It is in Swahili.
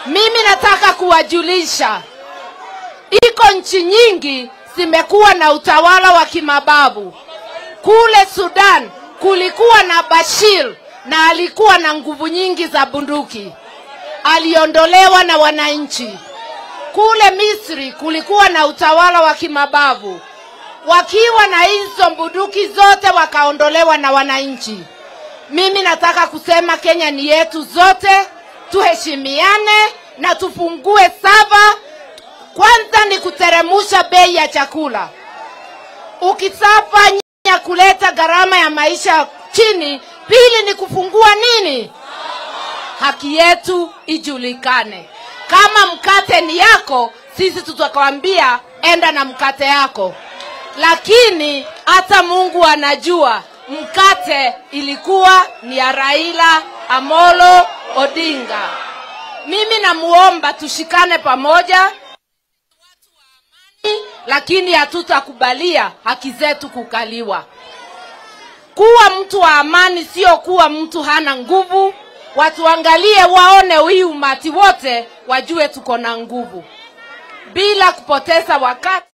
Mimi nataka kuwajulisha, iko nchi nyingi zimekuwa na utawala wa kimababu. Kule Sudan kulikuwa na Bashir na alikuwa na nguvu nyingi za bunduki, aliondolewa na wananchi. Kule Misri kulikuwa na utawala wa kimabavu, wakiwa na hizo bunduki zote wakaondolewa na wananchi. Mimi nataka kusema Kenya ni yetu zote, tuheshimiane na tufungue saba. Kwanza ni kuteremusha bei ya chakula. Ukisafanya kuleta gharama ya maisha chini, pili ni kufungua nini, haki yetu ijulikane. Kama mkate ni yako, sisi tutakwambia enda na mkate yako, lakini hata Mungu anajua mkate ilikuwa ni ya Raila Amolo Odinga. Mimi namuomba tushikane pamoja, lakini hatutakubalia haki zetu kukaliwa. Kuwa mtu wa amani sio kuwa mtu hana nguvu. Watuangalie waone hii umati wote, wajue tuko na nguvu, bila kupoteza wakati.